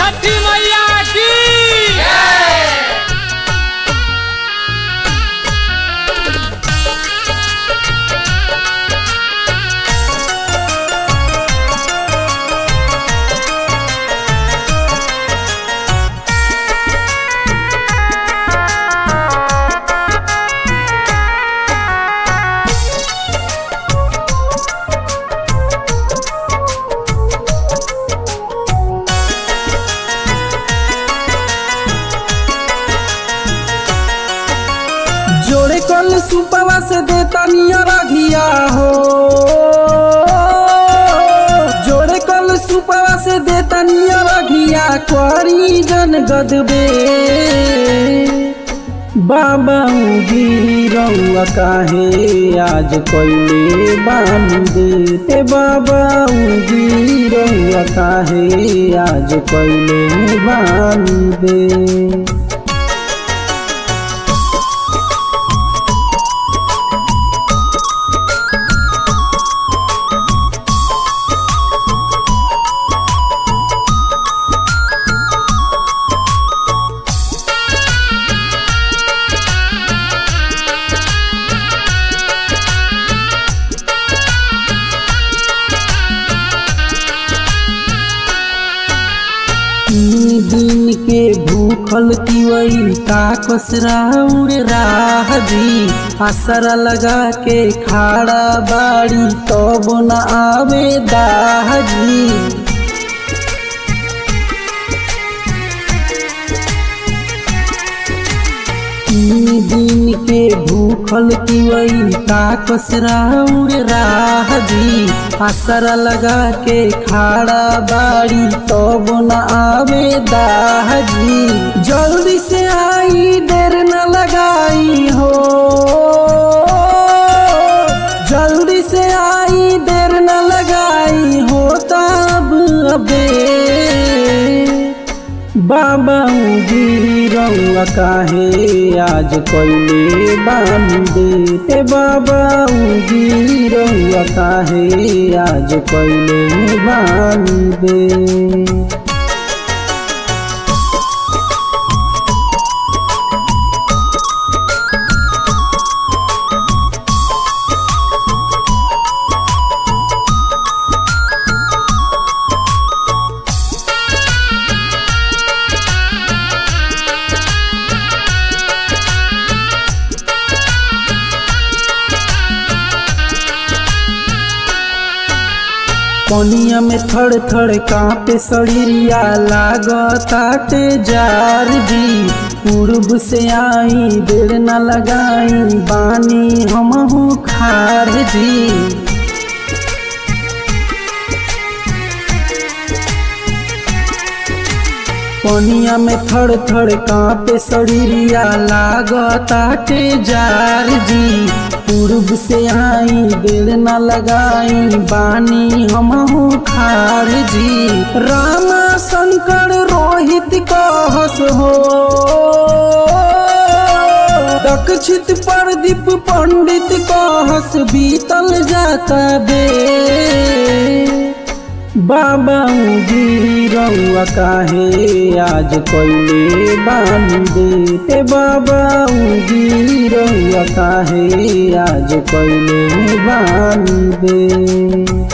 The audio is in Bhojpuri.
छठी मैया की जोड़े कल सुपवा से देता नियर घिया हो जोड़े कल सुपवा से देता नियर घिया करी जन गदबे बाबा गिरौआ काहे आज कैले बांधे ते बाबा गिरौआ काहे आज कैले बांधे तीन दिन के भूखल तिवई का कसरा उड़ राह जी असरा लगा के खाड़ा बाड़ी तब न आवे दाह जी तीन दिन के भूखल तिवई का कसरा उड़ राह जी असरा लगा के खाड़ा बाड़ी तब न आवे दाह जी जल्दी से आई देर न लगाई हो जल्दी से आई देर न लगाई हो तब अबे बाबा गिरौआ काहे आज कैले बांधे ते बाबा गिरौआ काहे आज कैले बांधे पनिया में थड़ थड़ कांपे सड़िया लागताटे जार जी पूर्व से आई देर न लगाई बानी हमहू खार जी पनिया में थड़ थड़ कांपे सड़िया लागताटे जार जी पूर्व से आई दिल न लगाई बानी हमहू खार जी रामा शंकर रोहित कहस हो दक्षित प्रदीप पंडित कहस बीतल जाता बे बाबा गिरौआ काहे आज कैले बांधे ते बाबा गिरौआ काहे आज कैले बांधे